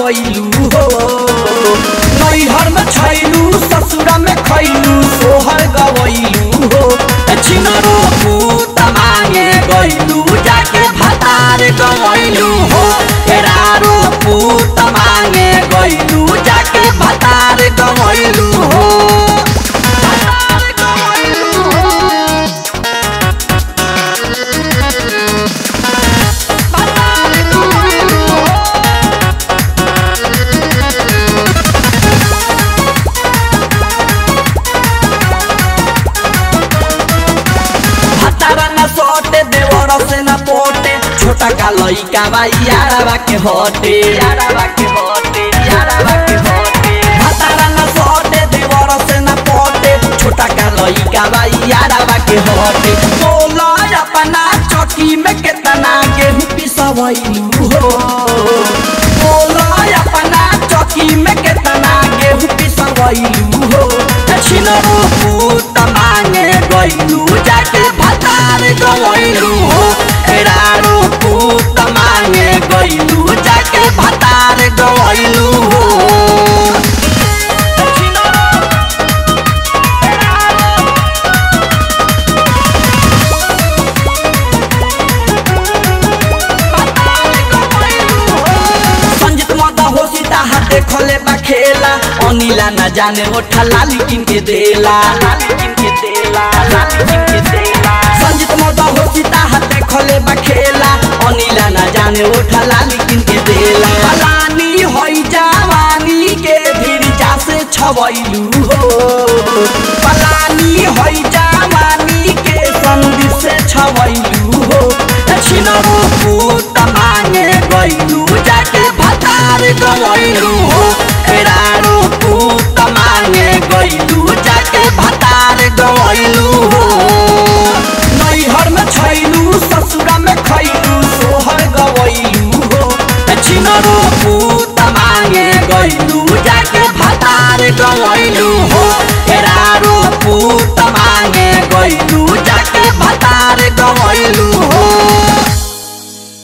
गवैलू हो नैहर में छैलू ससुरा में खैलू सोहर गवैलू हो छिनरो पूत मांगे गैलू जाके भतार गवैलू हो एरारो पूत मांगे गैलू जाके भतार गवैलू हो भतार गवैलू हो भतार गवैलू हो हतारा न सोटे देवर से न पोटे छोटा का लइका बा यारवा के होटे यारवा के होटे यारवा के होटे हतारा न सोटे देवर से न पोटे छोटा का लइका बा यारवा के होटे बोला अपना चौकी में कितना गेहूं पिसवैलू हो बोला अपना चौकी में कितना गेहूं पिसवैलू हो छिनरो पूत मांगे गैलू जाके भतार गवैलू हो एरारो पूत मांगे गैलू जाके भतार गवैलू हो संजित मत हो सीता हाथे खोले बा खेला अनिला न जाने ओठा लाली किन के देला लाली किन के देला लाली किन के देला संजित मत हो सीता हाथे खोले बा खेला अनिला न जाने ओठा लाली किन के देला पलानी होई जवानी के भिरजा से छवैलू हो पलानी होई जवानी के संधि से छवैलू हो छिनरो पूत मांगे गैलू जाके भतार गवैलू हो एरारो पूत मांगे गैलू जाके भतार गवैलू हो नैहर में छैलू ससुरा में खैलू सोहर गवैलू हो छिनरो पूत मांगे गैलू जाके भतार गवैलू हो एरारो पूत मांगे गैलू